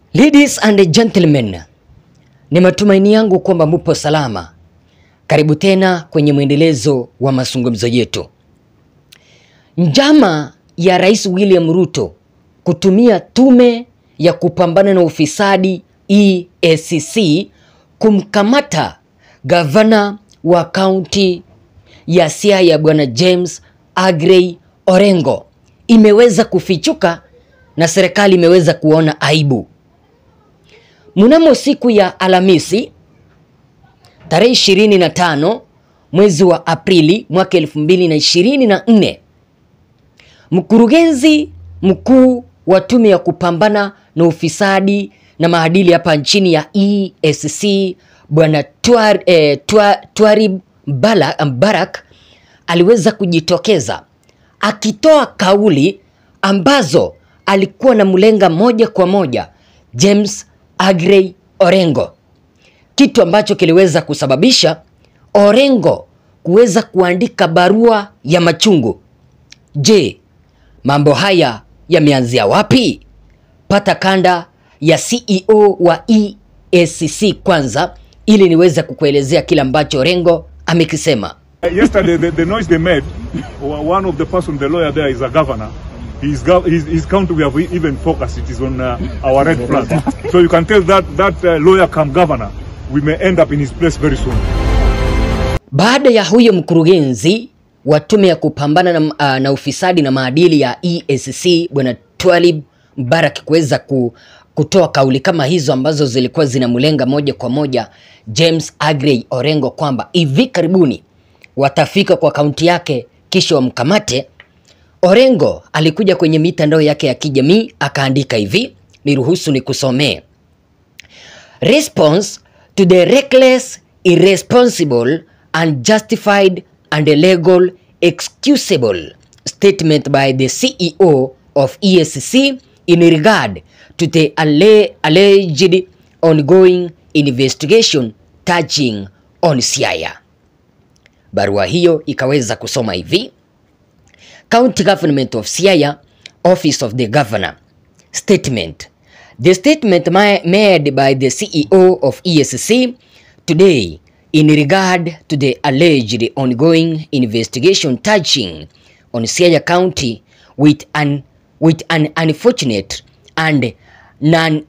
Ladies and gentlemen, ni matumaini yangu kwamba mupo salama. Karibu tena kwenye mwendelezo wa mazungumzo yetu. Njama ya Rais William Ruto kutumia tume ya kupambana na ufisadi EACC kumkamata gavana wa kaunti ya Siaya Bwana James Agrey Orengo imeweza kufichuka na serikali imeweza kuona aibu. Mnamo siku ya Alhamisi tarehe 25 mwezi wa Aprili mwaka 2024, mkurugenzi mkuu wa tume ya kupambana na ufisadi na maadili hapa nchini ya EACC bwana Twar, eh, Twa- Twarib Bala- Barak aliweza kujitokeza akitoa kauli ambazo alikuwa na mlenga moja kwa moja James Agrey Orengo, kitu ambacho kiliweza kusababisha Orengo kuweza kuandika barua ya machungu. Je, mambo haya yameanzia wapi? Pata kanda ya CEO wa EACC kwanza ili niweze kukuelezea kile ambacho Orengo amekisema. Uh, Yesterday, the, the noise they made, o- one of the person, the lawyer there is a governor. His, gov- his, his county, we have even focused, it is on uh, our red flag. so you can tell that that uh, lawyer come governor, we may end up in his place very soon. Baada ya huyo mkurugenzi wa tume ya kupambana na, uh, na ufisadi na maadili ya EACC bwana Twalib Barak kuweza ku, kutoa kauli kama hizo ambazo zilikuwa zinamlenga moja kwa moja James Agrey Orengo kwamba hivi karibuni watafika kwa kaunti yake kisha wamkamate. Orengo alikuja kwenye mitandao yake ya kijamii akaandika hivi, niruhusu nikusomee. Response to the reckless, irresponsible, unjustified, and illegal, excusable statement by the CEO of EACC in regard to the alle- alleged ongoing investigation touching on Siaya. Barua hiyo ikaweza kusoma hivi: County Government of Siaya, Office of the Governor. Statement. The statement ma- made by the CEO of EACC today in regard to the alleged ongoing investigation touching on Siaya County with an, with an unfortunate and non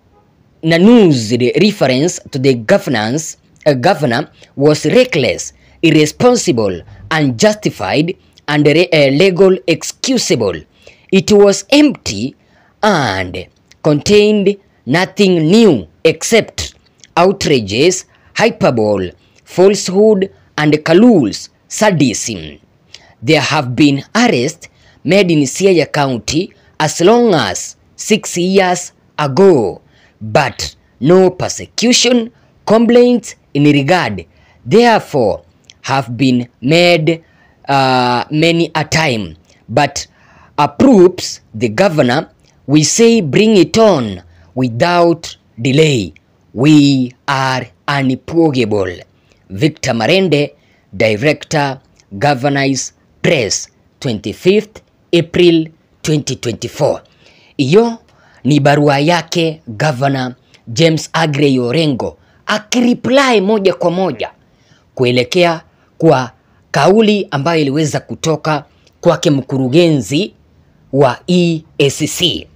Nanu's reference to the governance uh, governor was reckless, irresponsible, unjustified, and re- uh, legal excusable. It was empty and contained nothing new except outrages, hyperbole, falsehood, and Kalul's sadism. There have been arrests made in Siaya County as long as six years ago, but no persecution complaints in regard. Therefore, have been made uh, many a time, but approves the governor. We say bring it on without delay. We are unpurgable. Victor Marende, Director, Governors Press, 25th April 2024. Hiyo ni barua yake Governor James Agrey Orengo akireply moja kwa moja kuelekea kwa kauli ambayo iliweza kutoka kwake mkurugenzi wa EACC.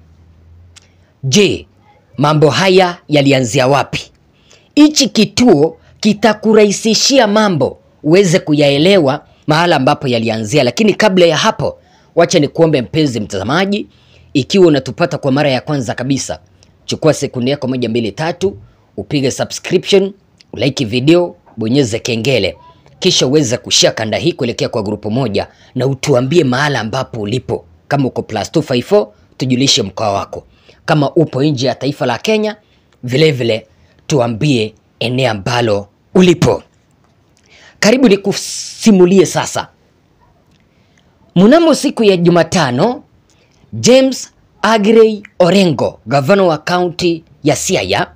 Je, mambo haya yalianzia wapi? Hichi kituo kitakurahisishia mambo uweze kuyaelewa mahala ambapo yalianzia, lakini kabla ya hapo, wacha nikuombe mpenzi mtazamaji, ikiwa unatupata kwa mara ya kwanza kabisa, chukua sekunde yako moja mbili tatu, upige subscription, ulike video, bonyeze kengele, kisha uweze kushare kanda hii kuelekea kwa grupu moja, na utuambie mahala ambapo ulipo. Kama uko plus 254 tujulishe mkoa wako. Kama upo nje ya taifa la Kenya, vilevile vile, tuambie eneo ambalo ulipo. Karibu nikusimulie sasa. Mnamo siku ya Jumatano, James Agrey Orengo, gavana wa kaunti ya Siaya,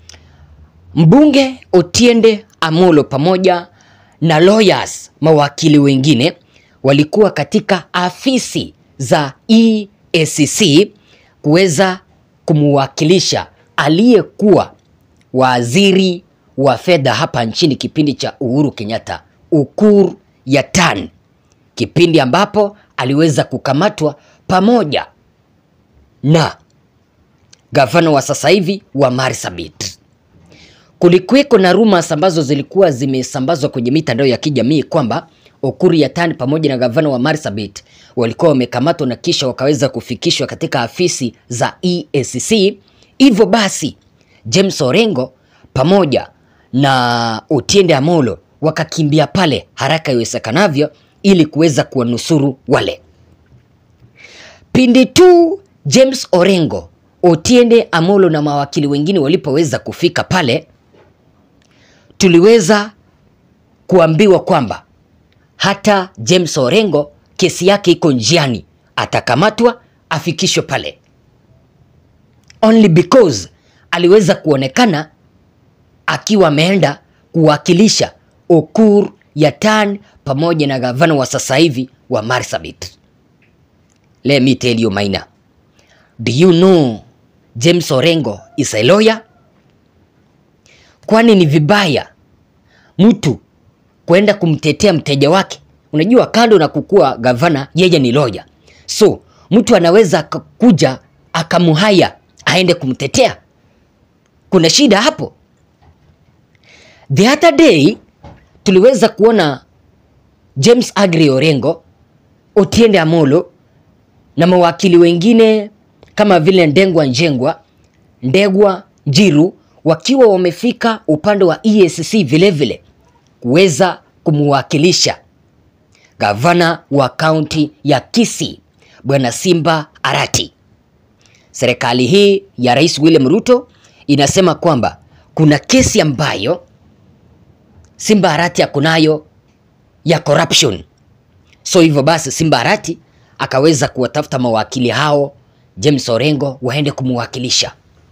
mbunge Otiende Amolo pamoja na lawyers mawakili wengine walikuwa katika afisi za EACC kuweza kumwakilisha aliyekuwa waziri wa fedha hapa nchini kipindi cha Uhuru Kenyatta, Ukur Yatan, kipindi ambapo aliweza kukamatwa pamoja na gavana wa sasa hivi wa Marsabit. Kulikuweko na rumors ambazo zilikuwa zimesambazwa kwenye mitandao ya kijamii kwamba Ukur Yatan pamoja na gavana wa Marsabit walikuwa wamekamatwa na kisha wakaweza kufikishwa katika afisi za EACC. Hivyo basi James Orengo pamoja na Otiende Amolo wakakimbia pale haraka iwezekanavyo ili kuweza kuwanusuru wale. Pindi tu James Orengo, Otiende Amolo na mawakili wengine walipoweza kufika pale, tuliweza kuambiwa kwamba hata James Orengo kesi yake iko njiani, atakamatwa afikishwe pale, only because aliweza kuonekana akiwa ameenda kuwakilisha Ukur Yatan pamoja na gavana wa sasa hivi wa Marsabit. Let me tell you Maina, do you know James Orengo is a lawyer? Kwani ni vibaya mtu kwenda kumtetea mteja wake? Unajua, kando na kukua gavana, yeye ni lawyer, so mtu anaweza akakuja akamuhaya aende kumtetea. Kuna shida hapo? The other day tuliweza kuona James Agri Orengo, Otiende Amolo na mawakili wengine kama vile Ndengwa Njengwa, Ndegwa Njiru wakiwa wamefika upande wa EACC vilevile kuweza kumwakilisha gavana wa kaunti ya Kisii Bwana Simba Arati. Serikali hii ya Rais William Ruto inasema kwamba kuna kesi ambayo Simba Arati akonayo ya corruption. So hivyo basi Simba Arati akaweza kuwatafuta mawakili hao James Orengo waende kumwakilisha.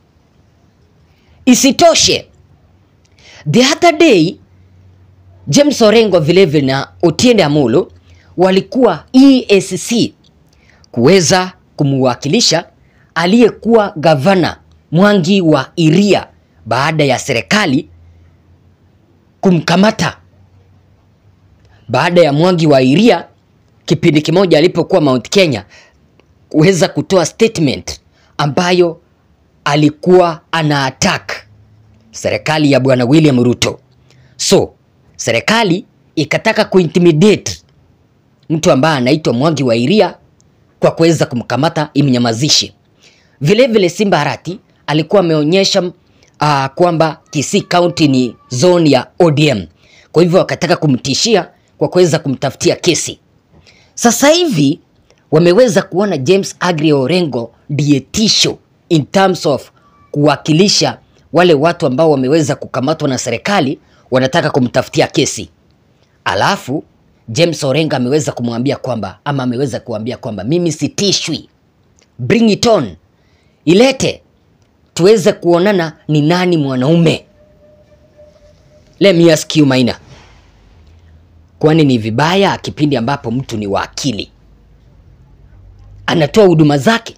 Isitoshe, the other day James Orengo vilevile na Otiende Amolo walikuwa EACC kuweza kumwakilisha aliyekuwa gavana Mwangi wa Iria baada ya serikali kumkamata baada ya Mwangi wa Iria kipindi kimoja alipokuwa Mount Kenya kuweza kutoa statement ambayo alikuwa ana attack serikali ya bwana William Ruto. So serikali ikataka kuintimidate mtu ambaye anaitwa Mwangi wa Iria kwa kuweza kumkamata imnyamazishe. Vilevile Simba Arati alikuwa ameonyesha uh, kwamba Kisii County ni zone ya ODM, kwa hivyo wakataka kumtishia kwa kuweza kumtafutia kesi. Sasa hivi wameweza kuona James Agri Orengo ndiye tisho in terms of kuwakilisha wale watu ambao wameweza kukamatwa na serikali, wanataka kumtafutia kesi. Alafu James Orengo ameweza kumwambia kwamba ama ameweza kuambia kwamba mimi sitishwi, bring it on, ilete tuweze kuonana ni nani mwanaume. Let me ask you Maina, kwani ni vibaya kipindi ambapo mtu ni wakili anatoa huduma zake?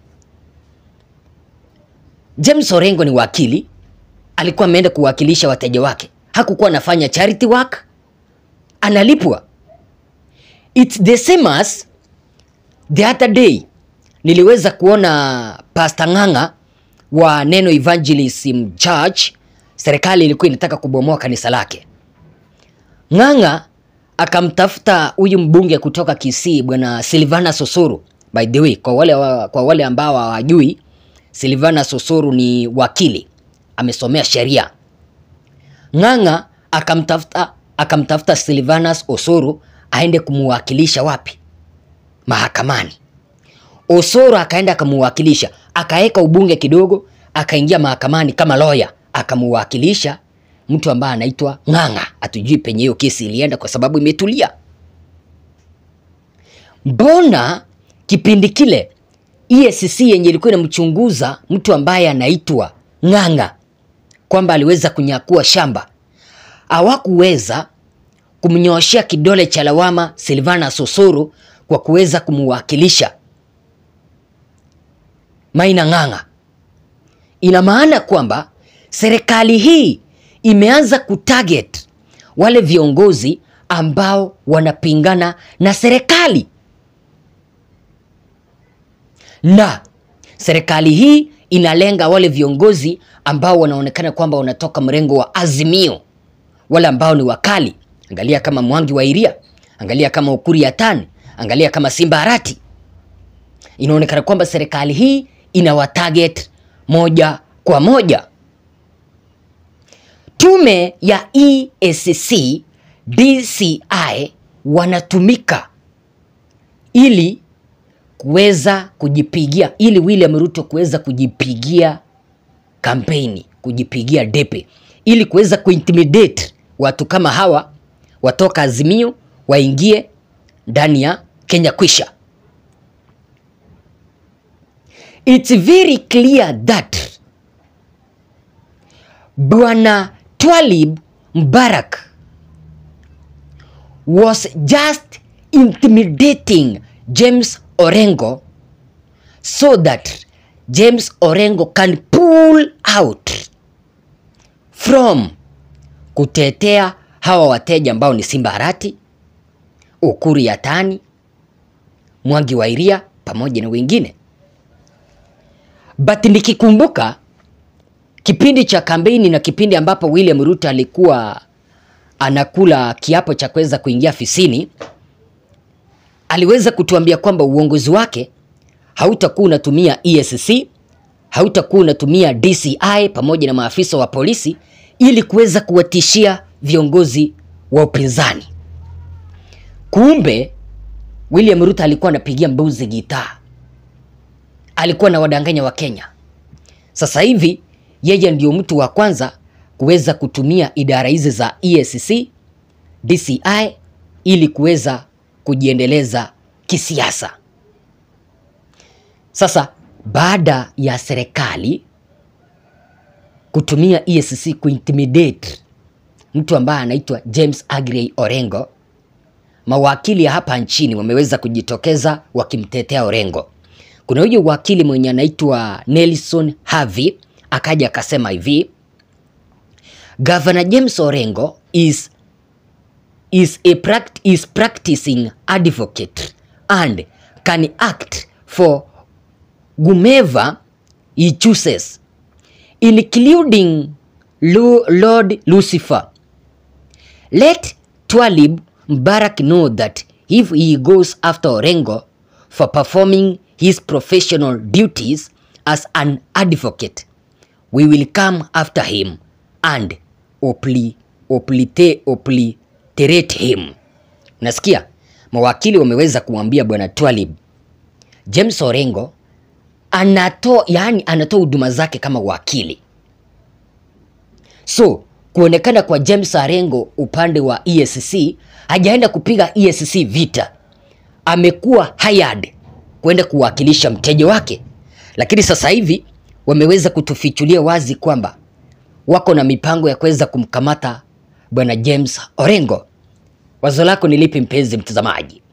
James Orengo ni wakili, alikuwa ameenda kuwakilisha wateja wake, hakukuwa anafanya charity work, analipwa. It's the same as the other day niliweza kuona Pastor Ng'ang'a wa Neno Evangelism Church, serikali ilikuwa inataka kubomoa kanisa lake. Ng'ang'a akamtafuta huyu mbunge kutoka Kisii bwana Silvana Sosoro. By the way, kwa wale, wa, kwa wale ambao hawajui Silvana Sosoro ni wakili, amesomea sheria. Ng'ang'a akamtafuta akamtafuta Silvanus Osoro aende kumuwakilisha wapi? Mahakamani. Osoro akaenda akamuwakilisha, akaweka ubunge kidogo, akaingia mahakamani kama lawyer, akamuwakilisha mtu ambaye anaitwa Ng'ang'a. Hatujui penye hiyo kesi ilienda kwa sababu imetulia. Mbona kipindi kile EACC yenye ilikuwa inamchunguza mtu ambaye anaitwa Ng'ang'a kwamba aliweza kunyakua shamba hawakuweza kumnyooshea kidole cha lawama Silvana Sosoro kwa kuweza kumuwakilisha Maina Ng'ang'a. ina maana kwamba serikali hii imeanza kutarget wale viongozi ambao wanapingana na serikali, na serikali hii inalenga wale viongozi ambao wanaonekana kwamba wanatoka mrengo wa Azimio, wale ambao ni wakali. Angalia kama Mwangi wa Iria, angalia kama Ukuri Yatani, angalia kama Simba Arati. Inaonekana kwamba serikali hii inawatarget moja kwa moja. Tume ya EACC DCI wanatumika ili kuweza kujipigia, ili William Ruto kuweza kujipigia kampeni, kujipigia depe, ili kuweza kuintimidate watu kama hawa watoka Azimio waingie ndani ya Kenya Kwisha. It's very clear that Bwana Twalib Mbarak was just intimidating James Orengo so that James Orengo can pull out from kutetea hawa wateja ambao ni Simba Arati, Ukuri Yatani, Mwangi wa Iria pamoja na wengine. But nikikumbuka kipindi cha kampeni na kipindi ambapo William Ruto alikuwa anakula kiapo cha kuweza kuingia afisini, aliweza kutuambia kwamba uongozi wake hautakuwa unatumia EACC, hautakuwa unatumia DCI pamoja na maafisa wa polisi ili kuweza kuwatishia viongozi wa upinzani. Kumbe William Ruto alikuwa anapigia mbuzi gitaa, alikuwa na wadanganya wa Kenya. Sasa hivi yeye ndio mtu wa kwanza kuweza kutumia idara hizi za EACC, DCI ili kuweza kujiendeleza kisiasa. Sasa baada ya serikali kutumia EACC kuintimidate mtu ambaye anaitwa James Agrey Orengo, mawakili hapa nchini wameweza kujitokeza wakimtetea Orengo. Kuna huyo wakili mwenye anaitwa Nelson Havi akaja akasema hivi, Governor James Orengo is is a pract is practicing advocate and can act for whomever he chooses including Lu Lord Lucifer. Let Twalib Mbarak know that if he goes after Orengo for performing his professional duties as an advocate, we will come after him and opli, oplite, obliterate him. Unasikia? Mawakili wameweza kumwambia bwana Twalib James Orengo anatoa yani, anatoa huduma zake kama wakili. So kuonekana kwa James Orengo upande wa EACC, hajaenda kupiga EACC vita, amekuwa hired kwenda kuwakilisha mteja wake, lakini sasa hivi wameweza kutufichulia wazi kwamba wako na mipango ya kuweza kumkamata bwana James Orengo. Wazo lako ni lipi mpenzi mtazamaji?